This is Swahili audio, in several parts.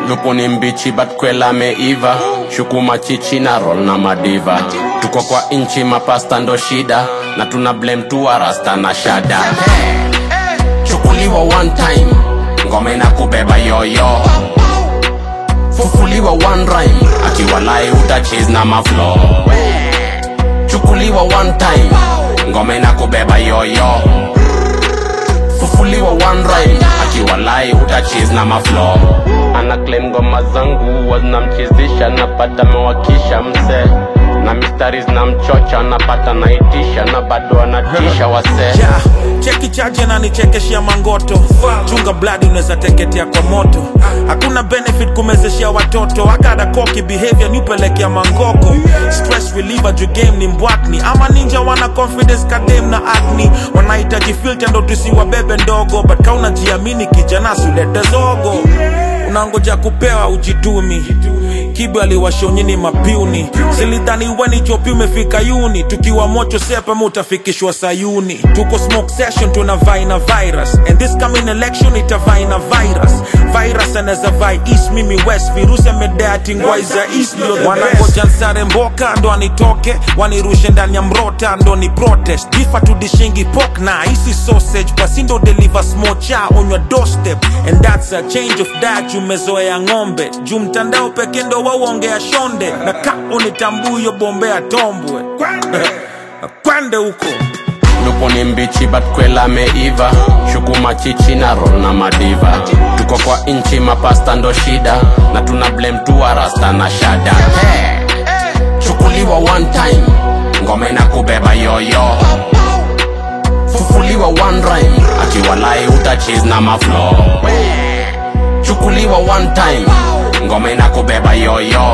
lupu ni mbichi but kwela meiva shuku machichi na roll na madiva tuko kwa inchi mapasta ndo shida na tuna blame tu rasta na shada chukuliwa one time ngome na kubeba yoyo fufuliwa one rhyme akiwalai utachis na maflo chukuliwa one time ngome na kubeba yoyo fufuliwa one rhyme akiwalai utachis na maflo ana claim ngoma zangu wazinamchizisha napata mewakisha mse na mistari zinamchocha napata naitisha na bado anatisha wasee yeah. cheki chaje na nichekeshia mangoto chunga bladi unaweza teketea kwa moto hakuna benefit kumezeshia watoto akada koki behavior niupelekea mangoko stress reliever juu game ni mbwakni ama ninja wana confidence kadem na acne wanahitaji filter ndo tusiwabebe ndogo but kaunajiamini kijana sulete zogo unangoja kupewa ujitumi kibe aliwashonyini mapiuni silidhani weni chopi umefika yuni tukiwa mocho sepema utafikishwa sayuni tuko smoke session tuna vai na virus and this coming election itavai na virus virus anaweza vai east mimi west virusi amedeati ngwai za east ndio the wanangoja nsare mboka ndo anitoke wanirushe ndani ya mrota ndo ni protest bifa tudishingi pok na isi sausage basi ndo deliver smocha on your doorstep and that's a change of diet umezoea ng'ombe juu mtandao peke ndo wauongea shonde na ka unitambuyo bombea tombwe kwende huko lupo ni mbichi but kwela meiva shuku machichi na roll na madiva tuko kwa inchi mapasta ndo shida na tuna blame tu rasta na shada chukuliwa one time ngome na kubeba yoyo fufuliwa one rhyme akiwalai utachis na maflo chukuliwa one time ngome na kubeba yoyo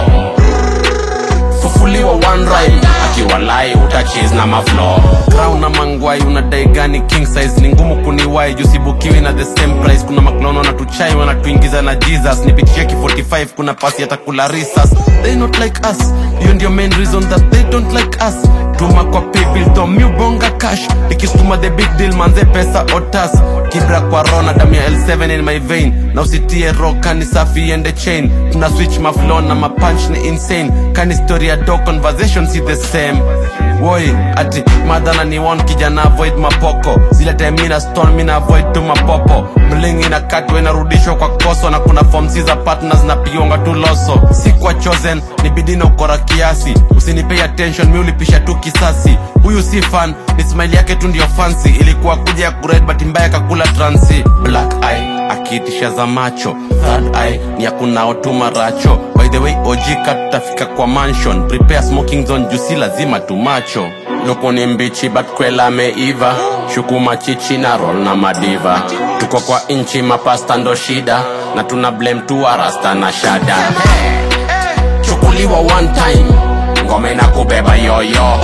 fufuliwa one rhyme akiwalai utachis na maflo crown na mangwai unadai gani king size ni ngumu kuniwai jusibukiwi na the same price kuna maklono wanatuchai wanatuingiza na jesus nipitie ki 45 kuna pasi yatakula risas they not like us hiyo ndio main reason that they don't like us tuma kwa paybill to miubonga cash ikisukuma the big deal manze pesa otas kibra kwa rona damu ya l7 in my vein na usitie ro kani safi ende chain tuna switch maflow na mapunch ni insane kani story ya do conversation si the same woi ati madhana ni one kijana avoid mapoko zile time mina stone mina avoid tu mapopo mlingi na katwe inarudishwa kwa koso na kuna form si za partners na pionga tu loso si kwa chosen ni bidii na ukora kiasi usinipei attention mi ulipisha tu kisasi huyu si fan ni smile yake tu ndio fancy ilikuwa kuja ya kured but mbaya kakula transi black eye akiitisha za macho third eye ni ya kunaotuma racho by the way ojika tutafika kwa mansion prepare smoking zone juu si lazima tumacho lupo ni mbichi but kwela meiva shuku machichi na roll na madiva tuko kwa inchi mapasta ndo shida na tuna blame tu rasta na shada chukuliwa one time ngome na kubeba yoyo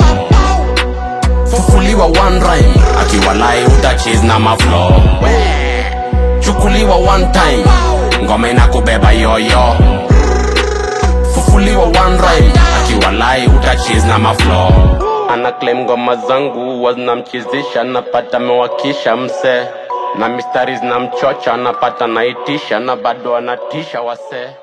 fufuliwa one rhyme akiwalai utachis na maflo chukuliwa one time ngome na kubeba yoyo fufuliwa one rhyme akiwalai utachis na maflo ana claim ngoma zangu wazinamchizisha napata mewakisha mse na mistari zinamchocha napata naitisha na bado anatisha wasee